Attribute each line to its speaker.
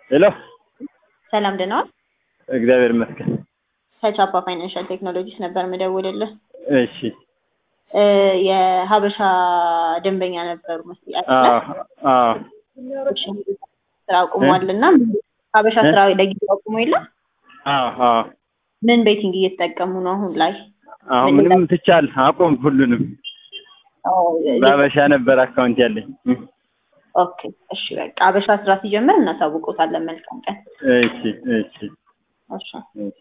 Speaker 1: ሄሎ
Speaker 2: ሰላም ደህና ዋል?
Speaker 1: እግዚአብሔር ይመስገን።
Speaker 2: ከቻፓ ፋይናንሻል ቴክኖሎጂስ ነበር የምደውልልህ።
Speaker 1: እሺ
Speaker 2: እ የሀበሻ ደንበኛ ነበሩ መስሎኝ
Speaker 1: አዎ
Speaker 2: አይደለ?
Speaker 1: አዎ
Speaker 2: እሺ፣ ስራ አቁሟል እና ሀበሻ ስራ ለጊዜው አቁሞ የለም
Speaker 1: አዎ አዎ
Speaker 2: ምን ቤቲንግ እየተጠቀሙ ነው አሁን ላይ?
Speaker 1: አሁን ምንም ትቻል አቆም ሁሉንም
Speaker 2: አዎ፣
Speaker 1: በሀበሻ ነበር አካውንት ያለኝ።
Speaker 2: ኦኬ እሺ፣ በቃ ሀበሻ ስራ ሲጀምር እናሳውቆታለን። መልካም ቀን።
Speaker 1: እሺ እሺ
Speaker 2: እሺ
Speaker 1: እሺ